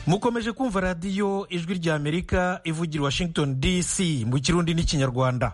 mukomeje kumva radiyo ijwi rya amerika ivugira washington dc mu kirundi n'ikinyarwanda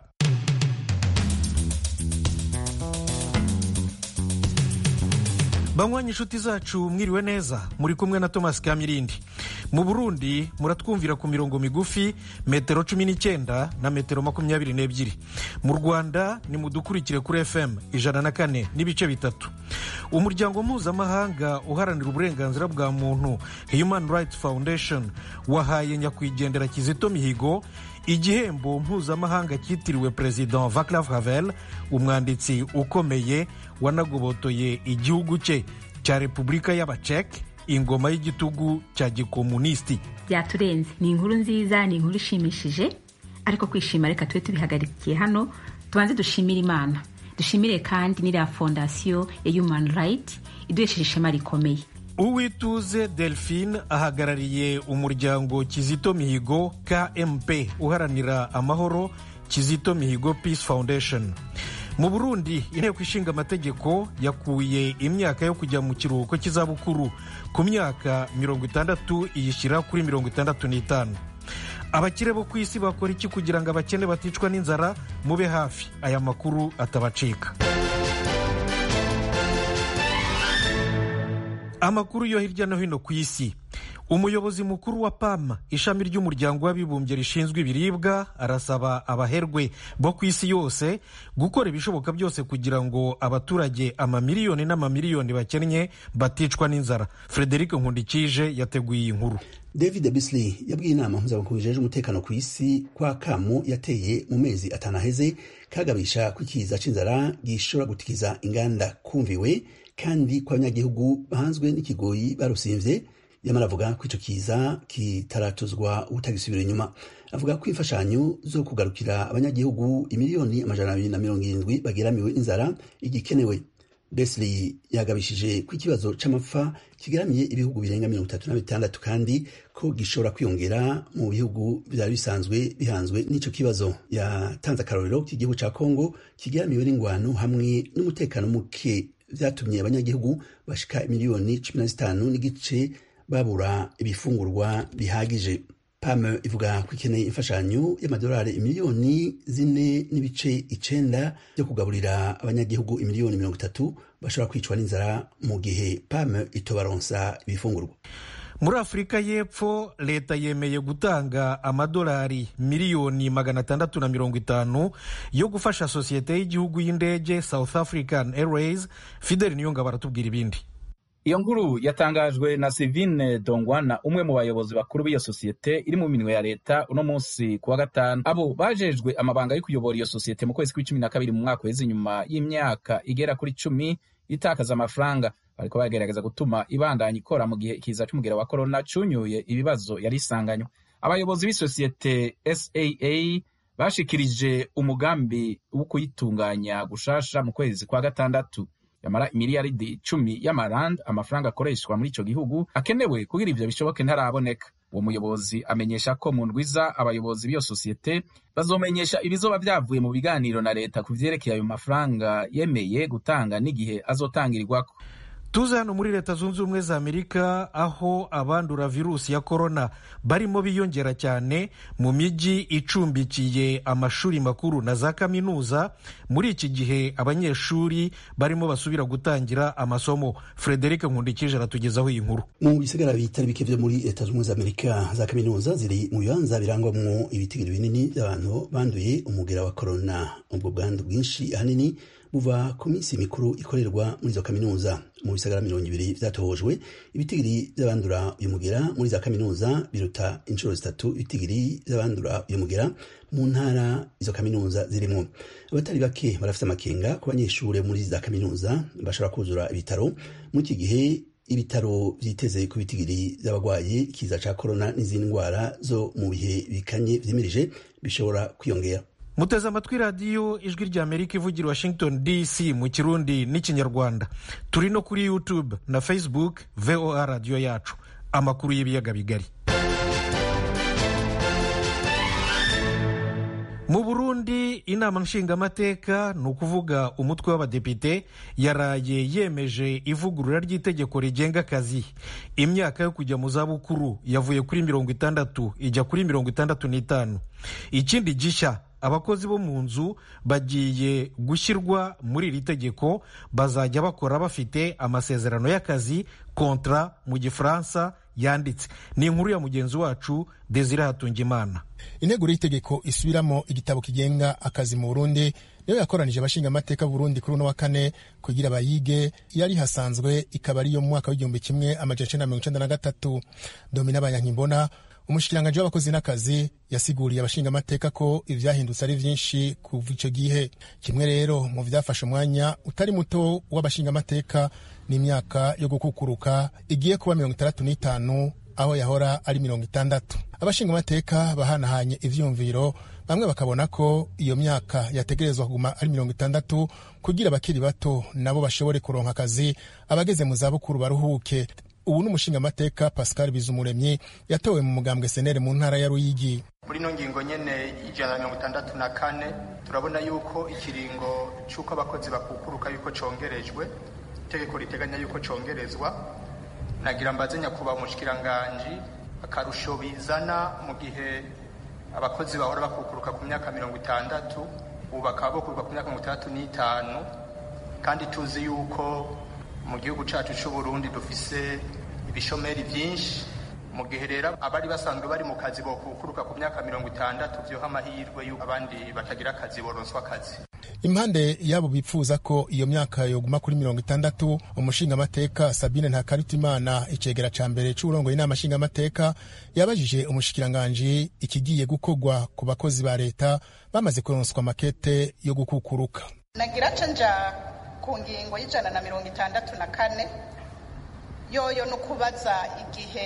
banywanyi inshuti zacu mwiriwe neza muri kumwe na thomas kamirindi mu burundi muratwumvira ku mirongo migufi metero cumi n'icyenda na metero makumyabiri n'ebyiri mu rwanda ni mudukurikire kuri fm ijana na kane n'ibice bitatu umuryango mpuzamahanga uharanira uburenganzira bwa muntu human rights foundation wahaye nyakwigendera kizito mihigo igihembo mpuzamahanga cyitiriwe perezida vaclav havel umwanditsi ukomeye wanagobotoye igihugu cye cya repubulika y'abaceke ingoma y'igitugu cya gikomunisiti byaturenze ni inkuru nziza ni inkuru ishimishije ariko kwishima reka tube tubihagarikiye hano tubanze dushimire imana dushimire kandi n'iriya fondasiyo ya human right iduhesheje ishema rikomeye uwituze delphine ahagarariye umuryango kizito mihigo kmp uharanira amahoro kizito mihigo peace foundation mu burundi inteko ishinga amategeko yakuye imyaka yo kujya mu kiruhuko cy'izabukuru ku myaka mirongo itandatu iyishyira kuri mirongo itandatu n'itanu abakire bo ku isi bakora iki kugira ngo abakene baticwa n'inzara mube hafi aya makuru atabacika amakuru yo hirya no hino ku isi umuyobozi mukuru wa pam ishami ry'umuryango w'abibumbye rishinzwe ibiribwa arasaba abaherwe bo ku isi yose gukora ibishoboka byose kugira ngo abaturage amamiliyoni n'amamiliyoni bakennye baticwa n'inzara frederic nkundikije yateguye iyi nkuru david bisley yabwiye inama mpuzamakungu ijejwe umutekano ku isi kwa kamo yateye mu mezi atanu aheze kagabisha ko ikiza c'inzara gishobora gutikiza inganda kumviwe kandi ko abanyagihugu bahanzwe n'ikigoyi barusimvye yamara avuga ko ico kiza kitaratuzwa ubutagisubira inyuma avuga ko imfashanyo zo kugarukira abanyagihugu imiliyoni amajana abiri na mirongo irindwi bageramiwe inzara igikenewe Besley yagabishije ko ikibazo c'amapfa kigeramiye ibihugu birenga mirongo itatu na bitandatu kandi ko gishobora kwiyongera mu bihugu vyari bisanzwe bihanzwe n'ico kibazo yatanze akarorero k'igihugu ca kongo kigeramiwe n'ingwano hamwe n'umutekano muke vyatumye abanyagihugu bashika miliyoni cumi na zitanu n'igice babura ibifungurwa bihagije pam ivuga ko ikeneye imfashanyo y'amadolari miliyoni zine n'ibice icenda byo kugaburira abanyagihugu imiliyoni mirongo itatu bashobora kwicwa n'inzara mu gihe pam itobaronsa ibifungurwa muri afurika y'epfo leta yemeye gutanga amadolari miliyoni magana atandatu na mirongo itanu yo gufasha sosiyete y'igihugu y'indege south african airways fideli niyonga baratubwira ibindi iyo nkuru yatangajwe na Sivine Dongwana umwe mu bayobozi bakuru b'iyo sosiyete iri mu minwe ya leta uno munsi ku wa gatanu abo bajejwe amabanga yo kuyobora iyo sosiyete mu kwezi kw'icumi na kabiri mu mwaka uheze inyuma y'imyaka igera kuri cumi itakaza amafaranga bariko bagerageza gutuma ibandanya ikora mu gihe ikiza c'umugera wa korona cunyuye ibibazo yari isanganywe abayobozi b'isosiyete saa bashikirije umugambi wo kuyitunganya gushasha mu kwezi kwa gatandatu yamara imiliyaridi icumi y'amarand amafaranga akoreshwa muri ico gihugu akenewe kugira ivyo bishoboke ntaraboneka uwo muyobozi amenyesha ko mu ndwiza abayobozi b'iyo sosiyete bazomenyesha ibizoba vyavuye mu biganiro na leta ku vyerekeye ayo mafaranga yemeye gutanga n'igihe azotangirirwako tuze hano muri leta zunze ubumwe za amerika aho abandura virusi ya korona barimo biyongera cyane mu mijyi icumbikiye amashuri makuru na za kaminuza muri iki gihe abanyeshuri barimo basubira gutangira amasomo frederic nkundikije aratugezaho iyi nkuru mu bisigara bitari bike vyo muri leta zunze ubumwe za amerika za kaminuza ziri mu bibanza birangwamwo ibitigiri binini by'abantu banduye umugera wa korona ubwo bwandu bwinshi ahanini buva ku minsi mikuru ikorerwa muri izo kaminuza mu bisagara mirongo ibiri vyatohojwe ibitigiri vy'abandura uyu mugera muri za kaminuza biruta inshuro zitatu ibitigiri vy'abandura uyu mugera mu ntara izo kaminuza zirimwo abatari bake barafite amakenga ku banyeshure muri za kaminuza bashobora kuzura ibitaro muri iki gihe ibitaro vyiteze ku bitigiri vy'abagwaye ikiza ca korona n'izindi ndwara zo mu bihe bikanye vyimirije bishobora kwiyongera muteze amatwi radiyo ijwi rya amerika ivugira washington dc mu kirundi n'ikinyarwanda turi no kuri youtube na facebook voa radiyo yacu amakuru y'ibiyaga bigari mu burundi inama nshingamateka ni ukuvuga umutwe w'abadepite yaraye yemeje ivugurura ry'itegeko rigenga akazi imyaka yo kujya mu zabukuru yavuye kuri mirongo itandatu ijya kuri mirongo itandatu n'itanu ikindi gishya abakozi bo mu nzu bagiye gushyirwa muri iri tegeko bazajya bakora bafite amasezerano y'akazi kontra mu gifaransa yanditse ni inkuru ya mugenzi wacu desire hatungimana integuro y'itegeko isubiramo igitabo kigenga akazi mu burundi niyo yakoranije abashingamateka burundi kuri uno wa kane kugira bayige yari hasanzwe ikaba ariyo mu mwaka w'igihumbi kimwe amajana icenda mirongo icenda na gatatu domina banyankimbona umushikiranganji w'abakozi n'akazi yasiguriye abashingamateka ko ivyahindutse ari vyinshi kuva ico gihe kimwe rero mu vyafashe umwanya utari muto w'abashingamateka n'imyaka yo gukukuruka igiye kuba mirongo itandatu n'itanu aho yahora ari mirongo itandatu abashingamateka bahanahanye ivyumviro bamwe bakabona ko iyo myaka yategerezwa kuguma ari mirongo itandatu kugira abakiri bato nabo bashobore kuronka akazi abageze mu zabukuru baruhuke ubu ni umushingamateka pascal bizumuremyi yatowe mu mugambwe senere mu ntara ya ruyigi muri ino ngingo nyene ijana na mirongo itandatu na kane turabona yuko ikiringo c'uko abakozi bakukuruka yuko congerejwe itegeko riteganya yuko congerezwa nagira mbaze nyakubahwa umushikiranganji akarusho bizana mu gihe abakozi bahora bakukuruka ku myaka mirongo itandatu ubu bakaba bokuruka ku myaka mirongo itandatu n'itanu kandi tuzi yuko mu gihugu cacu c'uburundi dufise ibishomeri vyinshi mu gihe rero abari basanzwe bari mu kazi bokukuruka ku myaka mirongo itandatu vyoha amahirwe yuko abandi batagira akazi boronswa akazi impande yabo bipfuza ko iyo myaka yoguma kuri mirongo itandatu umushingamateka sabine ntakarutimana icegera ca mbere c'uburongoye inama nshingamateka yabajije umushikiranganji ikigiye gukorwa ku bakozi ba leta bamaze kuronswa makete yo gukukuruka nagira ca nja ku ngingo y'ijana na mirongo itandatu na kane yoyo no kubaza igihe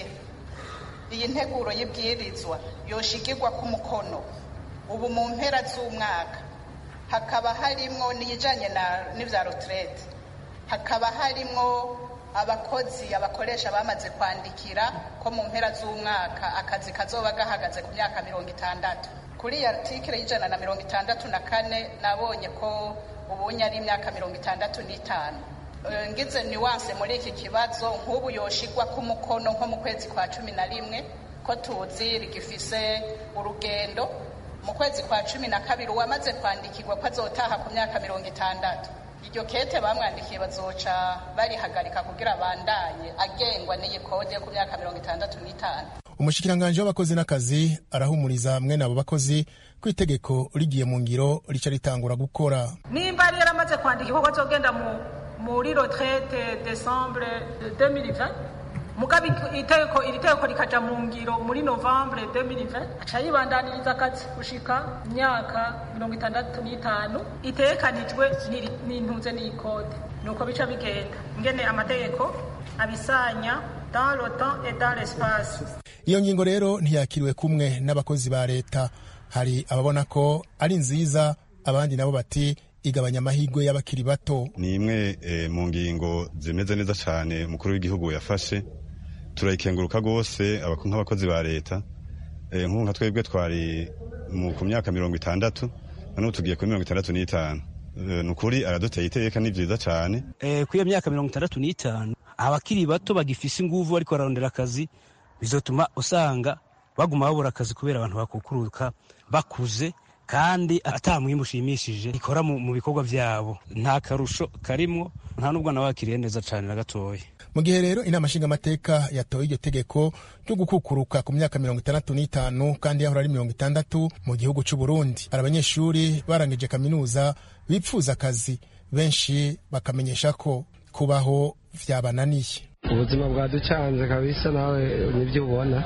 iyi nteguro y'ibwirizwa yoshigirwa ku mukono ubu mu mpera z'umwaka hakaba harimwo n'iyijanye n'ivya retraite hakaba harimwo abakozi abakoresha bamaze kwandikira ko mu mpera z'umwaka akazi kazoba gahagaze ku myaka mirongo itandatu kuri iyi artikile y'ijana na mirongo itandatu na kane nabonye ko ubunye ari imyaka mirongo itandatu n'itanu ngize niwanse muri iki kibazo nk'ubu yoshigwa ku mukono nko mu kwezi kwa cumi na rimwe ko tuzi rigifise urugendo mu kwezi kwa cumi na kabiri uwamaze kwandikirwa ko azotaha ku myaka mirongo itandatu iryo kete bamwandikiye bazoca barihagarika kugira abandanye agengwa n'iyi kode yo ku myaka mirongo itandatu n'itanu umushikiranganji w'abakozi n'akazi arahumuriza mwene abo bakozi ko itegeko rigiye mu ngiro rica ritangura gukora nimba yari yaramaze kwandika ko azogenda muri retraite decembre 2020 mugabe itegeko iri tegeko rikaja mu ngiro muri novembre 2020 aca yibandaniriza akazi gushika imyaka mirongo itandatu n'itanu itegekanijwe n'intuze n'ikode nuko bica bigenda ngene amategeko abisanya dans le temps et dans l'espace iyo ngingo rero ntiyakiriwe kumwe n'abakozi ba leta hari ababona ko ari nziza abandi nabo bati igabanya amahirwe y'abakiri bato ni imwe e, mu ngingo zimeze neza cyane umukuru w'igihugu yafashe turayikenguruka rwose nk'abakozi ba leta e, nk'ubu nka twebwe twari ku myaka mirongo itandatu noneho tugiye kuri mirongo itandatu n'itanu e, ni ukuri araduteye iteka ni byiza cyane e, kuri iyo myaka mirongo itandatu n'itanu abakiri bato bagifise inguvu bariko bararondera akazi bizotuma usanga baguma babura akazi kubera abantu bakukuruka bakuze kandi ata mwimbu ushimishije ikora mu bikorwa vyabo nta karusho karimwo nta nubwo nawakiriye neza cane na gatoya mu gihe rero inama nshingamateka yatoye iryo tegeko ryo gukukuruka ku myaka mirongo itandatu n'itanu kandi yahora ari mirongo itandatu mu gihugu c'u Burundi hari abanyeshuri barangije kaminuza bipfuza akazi benshi bakamenyesha ko kubaho vyabananiye ubuzima bwaducanze kabisa nawe nibyo ubona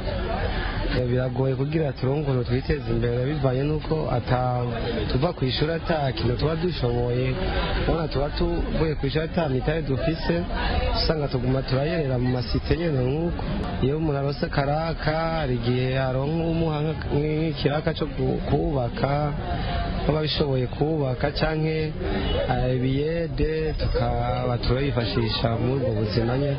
biragoye kugira turonke ukuntu twiteza imbere bivanye n'uko tuva ku ishuri ata kintu tuba dushoboye ubona tuba tuvuye ku ishuri ata mitari dufise usanga tuguma turayerera mu masite nyene nk'uko iyo umuntu arose karaka hari igihe aronka umuha nk'ikiraka co kubaka baba bishoboye kubaka canke ibiyede tukaba turayifashisha muri ubwo buzima nyene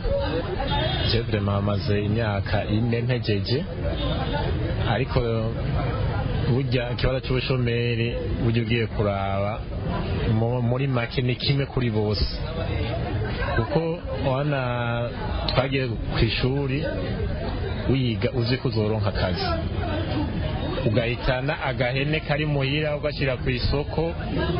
je vraiment amaze imyaka ine ntegeje ariko burya ikibazo cy'ubushomeri burya ugiye kuraba muri make ni kimwe kuri bose kuko wana twagiye ku ishuri wiga uzi ko uzoronka akazi ugahitana agahene kari muhira ugashyira ku isoko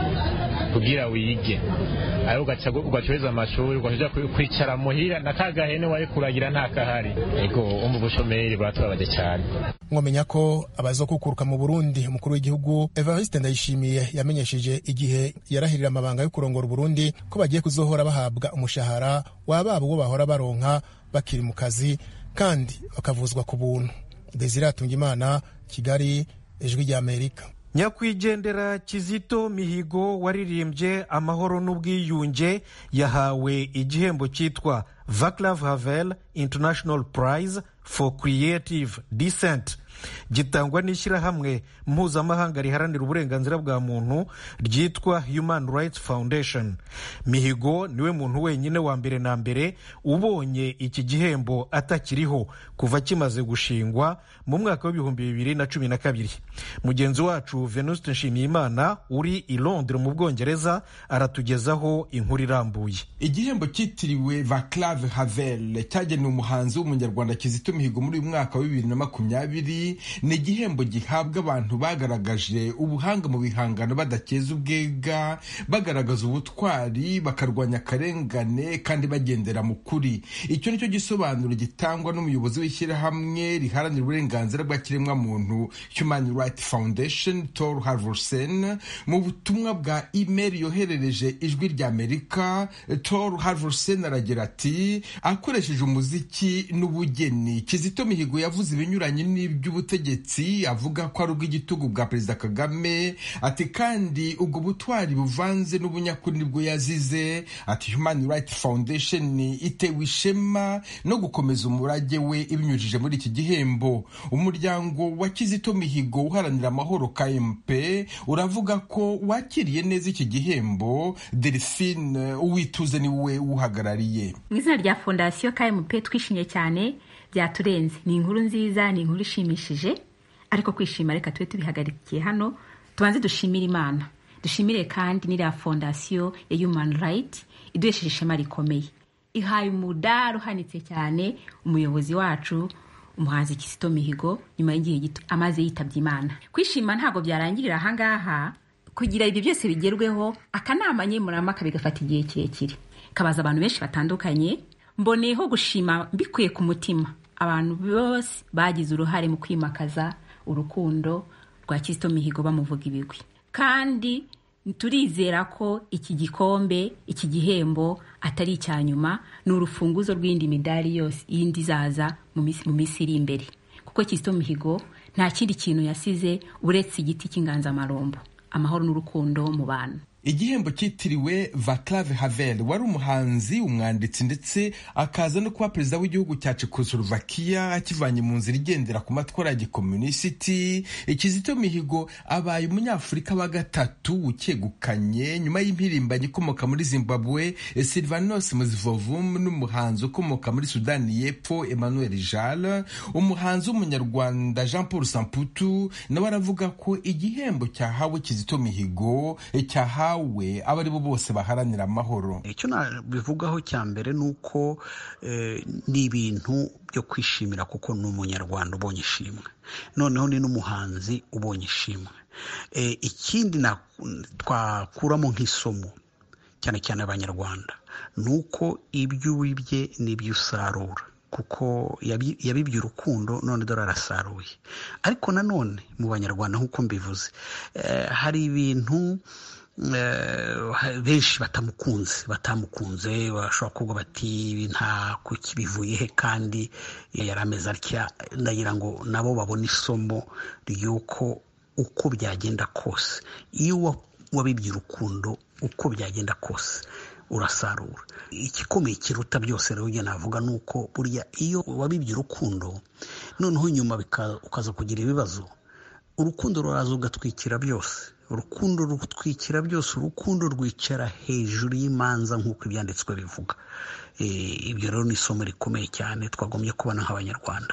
kugira wige ayo ugacuruza amashuri ugaja kwicara muhira na ka gahene wari kuragira nta kahari ego umva ubushomeri buratubabaje cyane mwamenya ko abazokukuruka mu burundi umukuru w'igihugu evariste ndayishimiye yamenyesheje igihe yarahirira amabanga yo kurongora uburundi ko bagiye kuzohora bahabwa umushahara wababa uwo bahora baronka bakiri mu kazi kandi bakavuzwa ku buntu desire atungimana kigali ijwi ry'amerika nyakwigendera kizito mihigo waririmbye amahoro n'ubwiyunge yahawe igihembo cyitwa vaclav havel international prize for creative descent gitangwa n'ishyirahamwe mpuzamahanga riharanira uburenganzira bwa muntu ryitwa human rights foundation mihigo niwe muntu wenyine wa mbere na mbere ubonye iki gihembo atakiriho kuva kimaze gushingwa mu mwaka w'ibihumbi bibiri na cumi na kabiri mugenzi wacu venuste nshimiyimana uri i londres mu bwongereza aratugezaho inkuru irambuye igihembo cyitiriwe vaclave havel cyagenewe umuhanzi w'umunyarwanda kizito mihigo muri uyu mwaka wa bibiri na makumyabiri ni igihembo gihabwa abantu bagaragaje ubuhanga mu bihangano badakeza ubwega bagaragaza ubutwari bakarwanya akarengane kandi bagendera mu kuri icyo nicyo gisobanuro gitangwa n'umuyobozi w'ishyirahamwe riharanira uburenganzira bwa kiremwamuntu human rights foundation tor harvorsen mu butumwa bwa email yoherereje ijwi rya amerika tor harvorsen aragira ati akoresheje umuziki n'ubugeni kizito mihigo yavuze ibinyuranye n'iby'ubutegetsi avuga ko ari ubw'igitugu bwa perezida kagame ati kandi ubwo butwari buvanze n'ubunyakuri nibwo yazize ati human rights foundation itewe ishema no gukomeza umurage we ibinyujije muri iki gihembo umuryango wa kizito mihigo uharanira amahoro kmp uravuga ko wakiriye neza iki gihembo delphine uwituze niwe uhagarariye mu izina rya fondasiyo kmp twishimye cyane byaturenze ni inkuru nziza ni inkuru ishimishije ariko kwishima reka tube tubihagarikiye hano tubanze dushimire imana dushimire kandi n'iriya fondasiyo ya human right iduhesheje ishema rikomeye ihaye umudari uhanitse cyane umuyobozi wacu umuhanzi kisito mihigo nyuma y'igihe gito amaze yitabye imana kwishima ntabwo byarangirira ahangaha kugira ibyo byose bigerweho akanama nkemurampaka bigafata igihe kirekire kabaza abantu benshi batandukanye mboneyeho gushima mbikuye ku mutima abantu bose bagize uruhare mu kwimakaza urukundo rwa kisito mihigo bamuvuga ibigwi kandi turizera ko iki gikombe iki gihembo atari icya nyuma ni urufunguzo rw'indi midari yose yindi izaza mu minsi iri imbere kuko kisito mihigo nta kindi kintu yasize uretse igiti cy'inganzamarumbo amahoro n'urukundo mu bantu igihembo cyitiriwe vaclave havel wari umuhanzi umwanditsi ndetse akaza no kuba perezida w'igihugu cya czechoslovakia akivanye mu nzira igendera ku matwara ya gikomunisiti kizito mihigo abaye umunyafurika wa gatatu ukegukanye nyuma y'impirimbanyi ikomoka muri zimbabwe silvanos muzivovum n'umuhanzi ukomoka muri sudani y'epfo emmanuel jal umuhanzi w'umunyarwanda jean paul samputu nawe aravuga ko igihembo cyahawe kizito mihigo cyahawe we abo ari bo bose baharanira amahoro icyo nabivugaho cya mbere ni uko ni ibintu byo kwishimira kuko ni umunyarwanda ubonye ishimwe noneho ni n'umuhanzi ubonye ishimwe ikindi twakuramo nk'isomo cyane cyane abanyarwanda ni uko ibyo wibye n'ibyo usarura kuko yabibye urukundo none dore arasaruye ariko nanone mu banyarwanda nk'uko mbivuze hari ibintu benshi batamukunze batamukunze bashobora kuvuga bati nta kuki bivuye he kandi yari ameze atya ndagira ngo nabo babone isomo ry'uko uko byagenda kose iyo wabibye urukundo uko byagenda kose urasarura igikomeye kiruta byose rero ujya navuga ni uko burya iyo wabibye urukundo noneho nyuma ukaza kugira ibibazo urukundo ruraza ugatwikira byose urukundo rutwikira byose urukundo rwicara hejuru y'imanza nk'uko ibyanditswe bivuga ibyo rero ni isomo rikomeye cyane twagombye kubona nk'abanyarwanda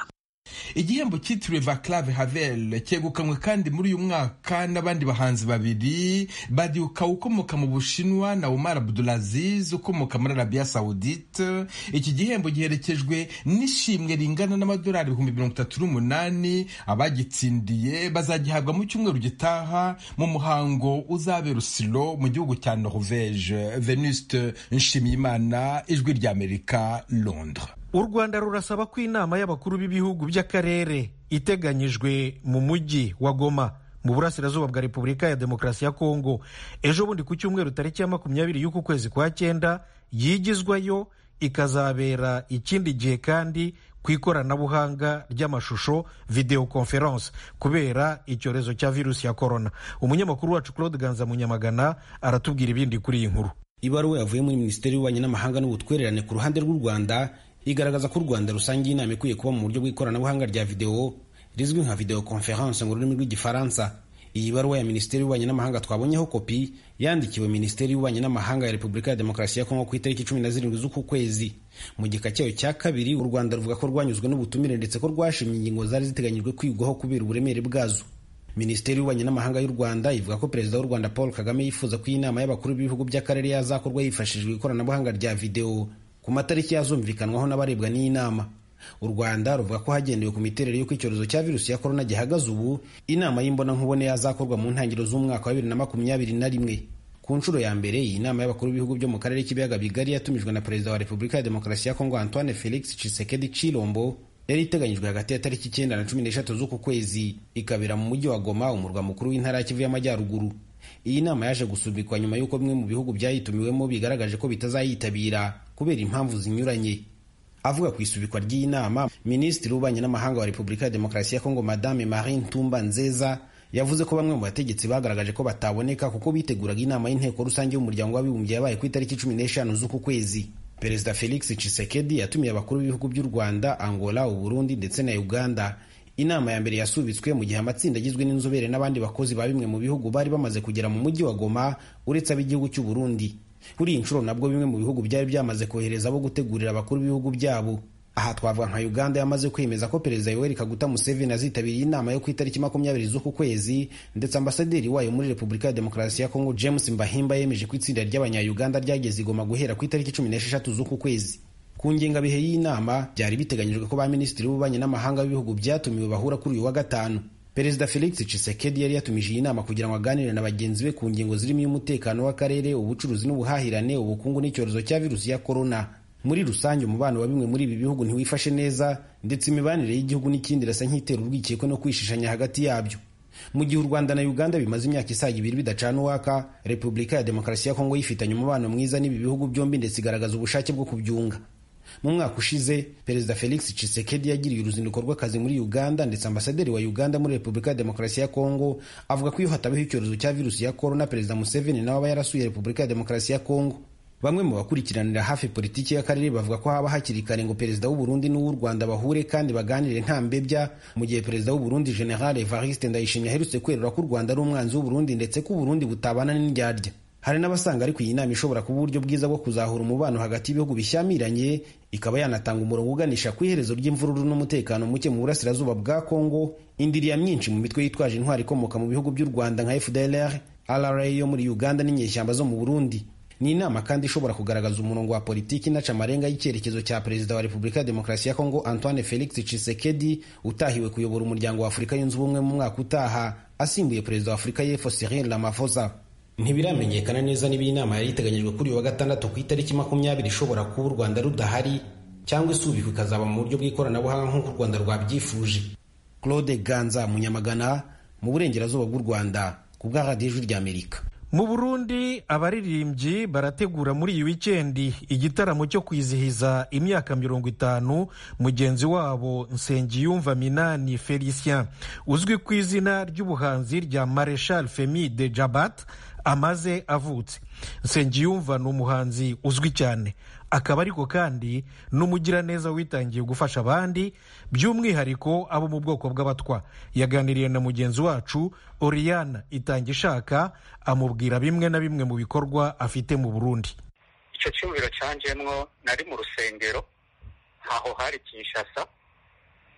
igihembo cyitiriwe vaclave havel cyegukanywe kandi muri uyu mwaka n'abandi bahanzi babiri badiuka ukomoka mu bushinwa na umar abdulaziz ukomoka muri arabiya saudite iki gihembo giherekejwe n'ishimwe ringana n'amadolari ibihumbi mirongo itatu n'umunani abagitsindiye bazagihabwa mu cyumweru gitaha mu muhango uzabera usiro mu gihugu cya norvege venuste nshimiyimana ijwi ry'amerika londres u rwanda rurasaba ko inama y'abakuru b'ibihugu by'akarere iteganyijwe mu mujyi wa goma mu burasirazuba bwa repubulika ya demokarasi ya kongo ejo bundi ku cyumweru tariki ya makumyabiri y'uku kwezi kwa cyenda yigizwayo ikazabera ikindi gihe kandi ku ikoranabuhanga ry'amashusho video conference kubera icyorezo cya virusi ya korona umunyamakuru wacu claude ganza munyamagana aratubwira ibindi kuri iyi nkuru ibaruwa yavuye muri minisiteri y'ububanyi n'amahanga n'ubutwererane ku ruhande rw'u rwanda igaragaza ko u rwanda rusangiye inama ikwiye kuba mu buryo bw'ikoranabuhanga rya videwo rizwi nka video conference mu rurimi rw'igifaransa iyi baruwa ya minisiteri y'ububanyi n'amahanga twabonyeho kopi yandikiwe minisiteri y'ububanyi n'amahanga ya repubulika ya demokarasi ya kongo ku itariki cumi na zirindwi z'uku kwezi mu gika cyayo cya kabiri u rwanda ruvuga ko rwanyuzwe n'ubutumire ndetse ko rwashimye ingingo zari ziteganyijwe kwigwaho kubera uburemere bwazo minisiteri y'ububanyi n'amahanga y'u rwanda ivuga ko perezida w'u rwanda paul kagame yifuza ko iyi nama y'abakuru b'ibihugu by'akarere yazakorwa hifashishijwe ikoranabuhanga rya videwo ku matariki yazumvikanwaho n'abarebwa n'iyi nama u rwanda ruvuga ko hagendewe ku miterere y'uko icyorezo cya virusi ya korona gihagaze ubu inama y'imbonankubone yazakorwa mu ntangiriro z'umwaka wa bibiri na makumyabiri na rimwe ku nshuro ya mbere iyi nama y'abakuru b'ibihugu byo mu karere k'ibiyaga bigari yatumijwe na perezida wa repubulika ya demokarasi ya kongo antoine felix tshisekedi chilombo yari iteganyijwe hagati ya tariki icyenda na cumi n'eshatu z'uku kwezi ikabera mu mujyi wa goma umurwa mukuru w'intara ya kivu y'amajyaruguru iyi nama yaje gusubikwa nyuma y'uko bimwe mu bihugu byayitumiwemo bigaragaje ko bitazayitabira kubera impamvu zinyuranye avuga ku isubikwa ry'iyi nama minisitiri w'ububanyi n'amahanga wa repubulika ya demokarasi ya kongo madame marine tumba nzeza yavuze ko bamwe mu bategetsi bagaragaje ko bataboneka kuko biteguraga inama y'inteko rusange y'umuryango w'abibumbye yabaye ku itariki cumi n'eshanu z'uku kwezi perezida felix tshisekedi yatumiye abakuru b'ibihugu by'u rwanda angola uburundi ndetse na uganda inama ya mbere yasubitswe mu gihe amatsinda agizwe n'inzobere n'abandi bakozi ba bimwe mu bihugu bari bamaze kugera mu mujyi wa goma uretse ab'igihugu cy'u burundi kuri iyi nshuro nabwo bimwe mu bihugu byari byamaze kohereza abo gutegurira abakuru b'ibihugu byabo aha twavuga nka uganda yamaze kwemeza ko perezida yoweri kaguta museveni azitabiriye inama yo ku itariki makumyabiri z'uku kwezi ndetse ambasaderi wayo muri repubulika ya demokarasi ya kongo james mbahimba yemeje ko itsinda ry'abanyayuganda ryageze igoma guhera ku itariki cumi n'esheshatu z'uku kwezi ku ngengabihe y'inama byari biteganyijwe ko ba minisitiri b'ububanyi n'amahanga b'ibihugu byatumiwe bahura kuri uyu wa gatanu perezida felix tshisekedi yari yatumije iyi nama kugira ngo aganire na bagenzi be ku ngingo zirimo iy'umutekano w'akarere ubucuruzi n'ubuhahirane ubukungu n'icyorezo cya virusi ya korona muri rusange umubano wa bimwe muri ibi bihugu ntiwifashe neza ndetse imibanire y'igihugu n'ikindi irasa nk'itera urwikekwe no kwishishanya hagati yabyo mu gihe u rwanda na uganda bimaze imyaka isaga ibiri bidacana uwaka repubulika ya demokarasi ya kongo yifitanye umubano mwiza n'ibi bihugu byombi ndetse igaragaza ubushake bwo kubyunga mu mwaka ushize perezida felix tshisekedi yagiriye uruzinduko rw'akazi muri uganda ndetse ambasaderi wa uganda muri repubulika ya demokarasi ya kongo avuga ko iyo hatabaho icyorezo cya virusi ya korona perezida museveni nawe aba yarasuye repubulika ya demokarasi ya kongo bamwe mu bakurikiranira hafi politiki y'akarere bavuga ko haba hakiri kare ngo perezida w'uburundi n'uw'u rwanda bahure kandi baganire nta mbebya mu gihe perezida w'uburundi general evariste ndayishimye aherutse kwerura ko u rwanda ari umwanzi w'uburundi ndetse ko uburundi butabana n'indyarya hari n'abasanga ariko iyi nama ishobora kuba uburyo bwiza bwo kuzahura umubano hagati y'ibihugu bishyamiranye ikaba yanatanga umurongo uganisha ku iherezo ry'imvururu n'umutekano muke mu burasirazuba bwa kongo indiriya myinshi mu mitwe yitwaje intwari ikomoka mu bihugu by'u rwanda nka fdlr rra yo muri uganda n'inyeshyamba zo mu burundi ni inama kandi ishobora kugaragaza umurongo wa politiki inaca amarenga y'icyerekezo cya perezida wa repubulika ya demokarasi ya kongo antoine felix tshisekedi utahiwe kuyobora umuryango wa afurika yunze ubumwe mu mwaka utaha asimbuye perezida wa afurika y'epfo cyril ramaphosa ntibiramenyekana neza niba iyi nama yari iteganyijwe kuri uyu wa gatandatu ku itariki makumyabiri ishobora kuba u rwanda rudahari cyangwa isubikwa ikazaba mu buryo bw'ikoranabuhanga nk'uko u rwanda rwabyifuje claude ganza munyamagana mu burengerazuba bw'u rwanda ku bwa radiyo ijwi ry'amerika mu burundi abaririmbyi barategura muri iyi wikendi igitaramo cyo kwizihiza imyaka mirongo itanu mugenzi wabo nsengiyumva minani felicien uzwi ku izina ry'ubuhanzi rya mareshal femi de jabat amaze avutse nsengiyumva ni umuhanzi uzwi cyane akaba ariko kandi n'umugiraneza witangiye gufasha abandi by'umwihariko abo mu bwoko bw'abatwa yaganiriye na mugenzi wacu oriyana itanga ishaka amubwira bimwe na bimwe mu bikorwa afite mu burundi icyo cyumviro cyanjemwo nari mu rusengero ntaho hari kinshasa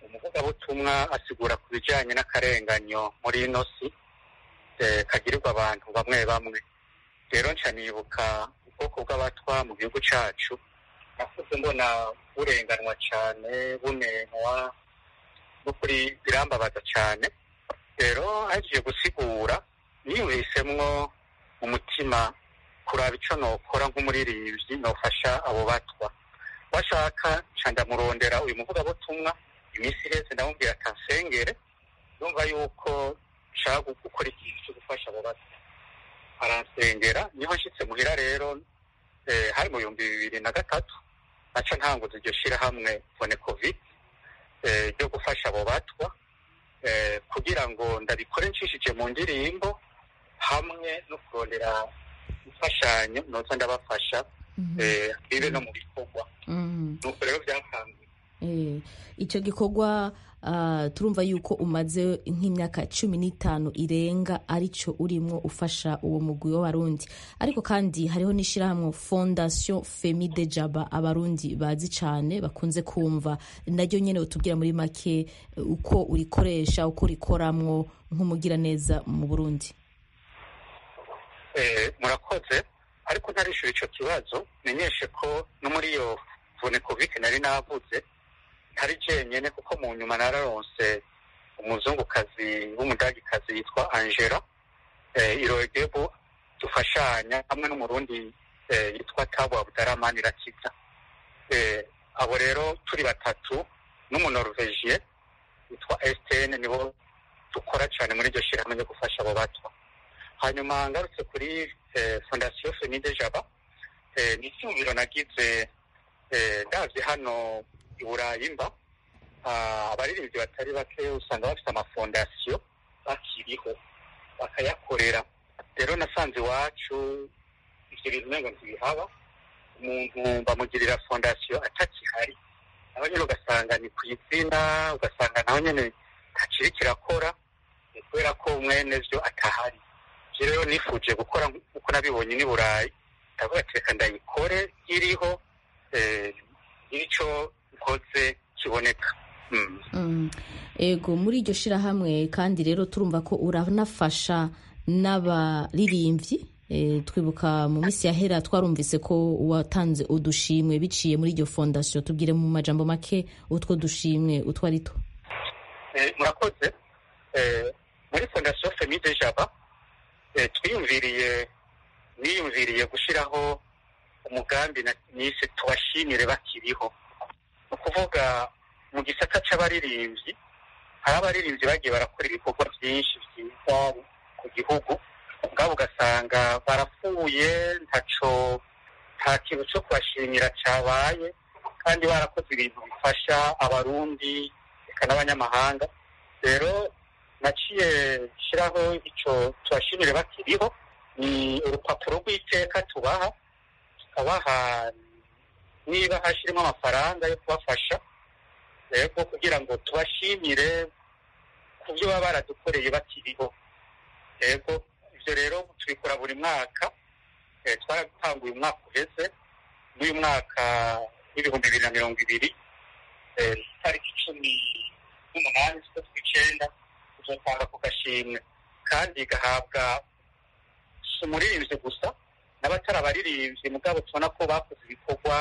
umuvugabutumwa asigura ku bijyanye n'akarenganyo muri ino si kagirirwa abantu bamwe bamwe rero nca nibuka ubwoko bw'abatwa mu gihugu cyacu nakuze mbona burenganwa cyane bunenwa n'ukuri birambabaza cyane rero hagiye gusigura niyumvisemwo umutima kuraba icyo nokora nk'umuririmbyi nofasha abo batwa bashaka nca ndamurondera uyu muvugabutumwa iminsi iheze ndamubwira atansengere yumva yuko nshaka gukora ikintu cyo gufasha abo batwa aransengera niho nshyitse muhira rero hari mu bihumbi bibiri na gatatu naca ntanguza iryo shyirahamwe fone covid ryo gufasha abo batwa kugira ngo ndabikore nshishije mu ndirimbo hamwe no kurondera imfashanyo noza ndabafasha bibe no mu bikorwa nuko rero byakanguye icyo gikorwa turumva yuko umaze nk'imyaka cumi n'itanu irenga aricyo urimo ufasha uwo mugwi w'abarundi ariko kandi hariho n'ishyirahamwe fondasiyo femide jaba abarundi bazi cyane bakunze kumva naryo nyine utubwira muri make uko urikoresha uko urikoramwo nk'umugiraneza mu burundi murakoze ariko ntarishyura icyo kibazo menyeshe ko no muri iyo vune kovike nari navuze ntari jenyine kuko mu nyuma nararonse umuzungukazi w'umudagikazi yitwa angela irogebu dufashanya hamwe n'umurundi yitwa tabu abutaramani rakiza abo rero turi batatu n'umunorvegie witwa estene nibo dukora cyane muri iryo shyirahamwe ryo gufasha abo bato hanyuma ngarutse kuri fondasiyo femide jaba ni icyumviro nagize ndabye hano i burayi mba abaririmbyi batari bake usanga bafite amafondasiyo bakiriho bakayakorera rero nasanze iwacu ibyo bintu ntabwo ntibihaba umuntu bamugirira fondasiyo atakihari naho nyine ugasanga ni ku izina ugasanga naho nyine ntakiri kirakora kubera ko mwene byo atahari ibyo rero nifuje gukora nk'uko nabibonye n'i burayi ndavuga ati reka ndayikore iriho icyo nkoze kiboneka ego muri iryo shyirahamwe kandi rero turumva ko uranafasha n'abaririmbyi twibuka mu minsi yahera twarumvise ko watanze udushimwe biciye muri iryo fondasiyo tubwire mu majambo make utwo dushimwe utwo ari two murakoze muri fondasiyo femide jaba twiyumviriye niyumviriye gushyiraho umugambi nise tubashimire bakiriho ni ukuvuga mu gisata cy'abaririmbyi hari abaririmbyi bagiye barakora ibikorwa byinshi byiza ku gihugu ubwabo ugasanga barapfuye ntaco nta kintu cyo kubashimira cyabaye kandi barakoze ibintu bifasha abarundi reka n'abanyamahanga rero naciye shyiraho icyo tubashimire bakiriho ni urupapuro rw'iteka tubaha tukabaha niba hashyirimo amafaranga yo kubafasha rero kugira ngo tubashimire ku byo baba baradukoreye bakiriho yego ibyo rero tubikora buri mwaka twaratanguye umwaka uheze n'uyu mwaka w'ibihumbi bibiri na mirongo ibiri itariki cumi n'umunani z'ukwezi kw'icyenda tuzatanga ku gashimwe kandi gahabwa si umuririmbyi gusa n'abatari abaririmbyi mugabo tubona ko bakoze ibikorwa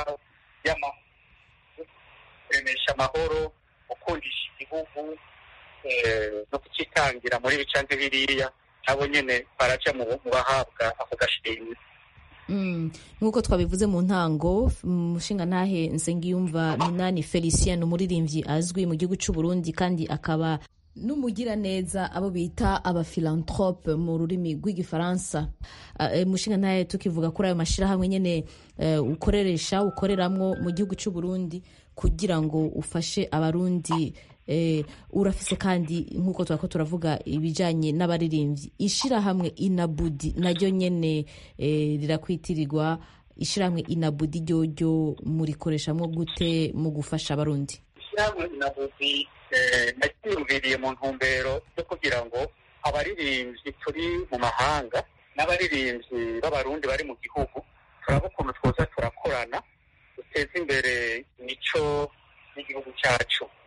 kuremesha amahoro gukundisha igihugu no kukitangira muri bicanze biriya nabo nyine baraja mu bahabwa ako gashimwe nk'uko twabivuze mu ntango umushinga ntahe nsengiyumva minani felicien ni umuririmbyi azwi mu gihugu cy'u Burundi kandi akaba n'umugiraneza abo bita abafilantrope mu rurimi rw'igifaransa umushinga ntahe tukivuga kuri ayo mashyirahamwe nyine ukoreresha ukoreramwo mu gihugu cy'u Burundi kugira ngo ufashe abarundi urafise kandi nk'uko twako turavuga ibijyanye n'abaririmbyi ishyirahamwe inabudi naryo nyine rirakwitirirwa ishyirahamwe inabudi ryoryo murikoreshamwo gute mu gufasha abarundi ishyirahamwe inabudi nacyiyumviriye mu ntumbero yo kugira ngo abaririmbyi turi mu mahanga n'abaririmbyi b'abarundi bari mu gihugu turaba ukuntu twoza turakorana duteze imbere imico y'igihugu cyacu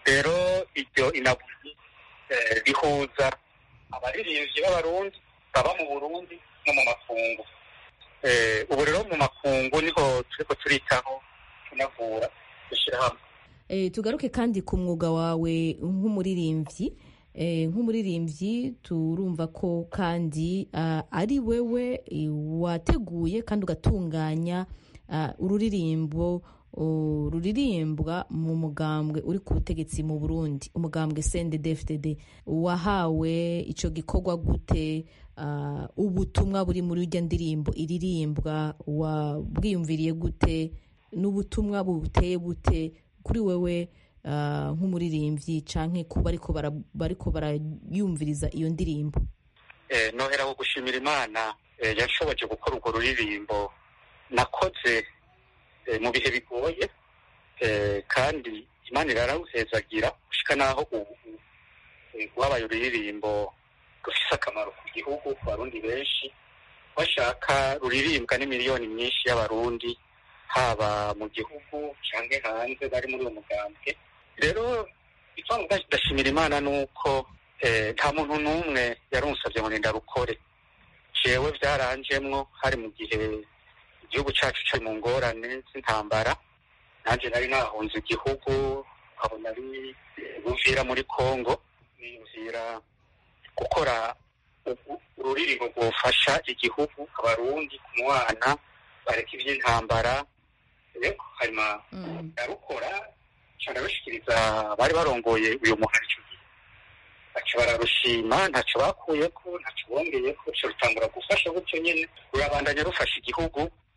rero iryo inabuzi rihuza abaririmbyi b'abarundi baba mu burundi no mu makungu ubu rero mu makungu niho turiko turitaho tunavura dushyira hamwe tugaruke kandi ku mwuga wawe nk'umuririmbyi nk'umuririmbyi turumva ko kandi ari wewe wateguye kandi ugatunganya ururirimbo ruririmbwa mu mugambwe uri ku butegetsi mu burundi umugambwe cndd wahawe icyo gikorwa gute ubutumwa buri muri iryo ndirimbo iririmbwa wabwiyumviriye gute n'ubutumwa buteye bute kuri wewe nk'umuririmbyi cyangwa kuba bariko barayumviriza iyo ndirimbo nohera wo gushimira imana yashoboje gukora urwo ruririmbo nakoze mu bihe bigoye kandi imana irarawuhezagira gushika n'aho ubu rwabaye ururirimbo rufise akamaro ku gihugu ku barundi benshi bashaka ruririmbwa n'imiliyoni myinshi y'abarundi haba mu gihugu cyangwa hanze bari muri uwo mugambwe rero icyo ndashimira imana ni uko nta muntu n'umwe yarunsabye ngo ndarukore jewe byaranjemwo hari mu gihe igihugu cyacu cari mu ngorane z'intambara nanjye nari nahunze igihugu nkabona ari buvira muri congo niyumvira gukora ururirimbo rwofasha igihugu abarundi ku mwana bareka iby'intambara rero hanyuma ndarukora ndarushyikiriza bari barongoye uyu muhari icyo gihe baca bararushima ntacyo bakuyeko ntacyo bongeyeko ruca rutangura gufasha gutyo nyine rurabandanya rufasha igihugu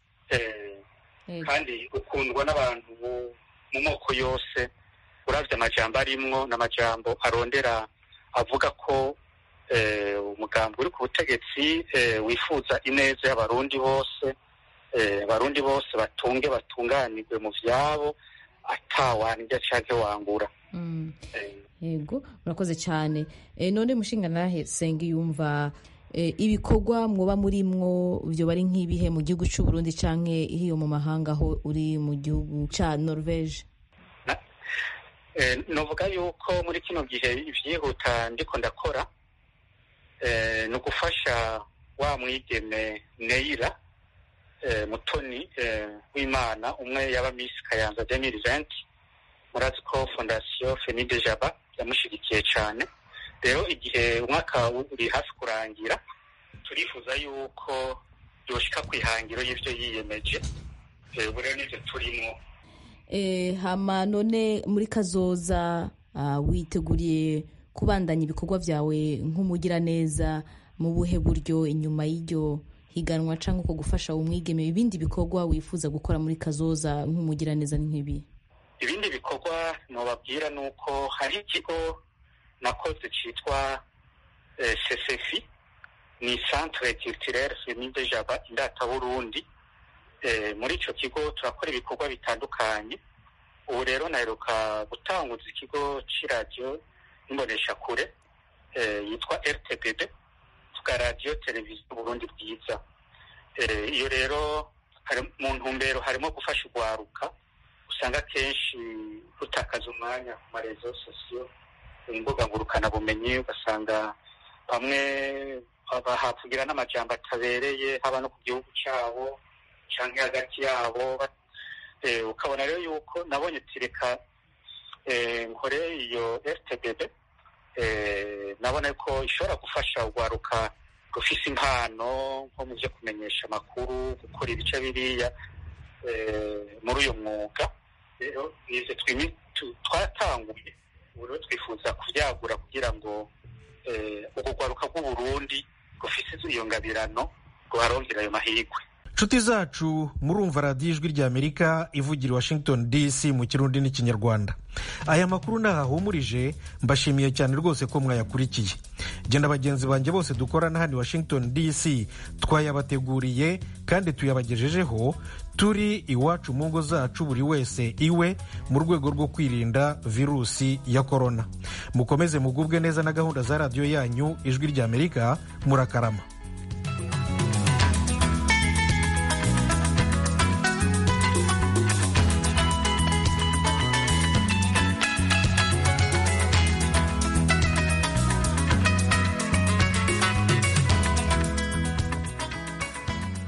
kandi rukundwa n'abantu mu moko yose uravye amajambo arimwo n'amajambo arondera avuga ko umugambi uri ku butegetsi wifuza ineza y'abarundi bose abarundi bose batunge batunganirwe mu vyabo atawanirya canke wangura yego murakoze cyane none mushinga nahe senga yumva ibikorwa mwoba murimwo byo bari nk'ibihe mu gihugu cy'u Burundi canke hiyo mu mahanga aho uri mu gihugu ca Norvege novuga yuko muri kino gihe ivyihuta ndiko ndakora ni ugufasha wa mwigeme Neira mutoni w'imana umwe yaba misi kayanza 2020 murazi ko fondasiyo Fenide Jaba yamushigikiye cyane rero igihe umwaka uri hafi kurangira turifuza yuko yoshika ku ihangiro y'ibyo yiyemeje ubu rero nibyo turimo hama none muri kazoza witeguriye kubandanya ibikorwa byawe nk'umugiraneza mu buhe buryo inyuma y'iryo higanwa cyangwa uko gufasha umwigeme ibindi bikorwa wifuza gukora muri kazoza nk'umugiraneza nk'ibi ibindi bikorwa nubabwira ni uko hari ikigo nakoze cyitwa sesefi ni centre culturelle feminde jaba indata burundi muri icyo kigo turakora ibikorwa bitandukanye ubu rero naheruka gutanguza ikigo cy'iradiyo n'imboneshakure yitwa rtbb tuga radiyo televiziyo burundi bwiza iyo rero mu ntumbero harimo gufasha urwaruka usanga akenshi rutakaza umwanya ku marezo sosiyo imbuga ngurukanabumenyi ugasanga bamwe bahavugira n'amajambo atabereye haba no ku gihugu cyabo cyangwa hagati yabo ukabona rero yuko nabonye tireka nkore iyo rtbb nabona ko ishobora gufasha urwaruka rufise impano nko mu byo kumenyesha amakuru gukora ibice biriya muri uyu mwuga rero nivyo twatanguye ubu rero twifuza kubyagura kugira ngo urwo rwaruka rw'uburundi rufise iyo ngabirano ruharongera ayo mahirwe nshuti zacu murumva radiyo ijwi ry'amerika ivugira i washington dc mu kirundi n'ikinyarwanda aya makuru ntahahumurije mbashimiye cyane rwose ko mwayakurikiye genda bagenzi banjye bose dukorana hano i washington dc twayabateguriye kandi tuyabagejejeho turi iwacu mu ngo zacu buri wese iwe mu rwego rwo kwirinda virusi ya korona mukomeze mugubwe neza na gahunda za radiyo yanyu ijwi ry'amerika murakarama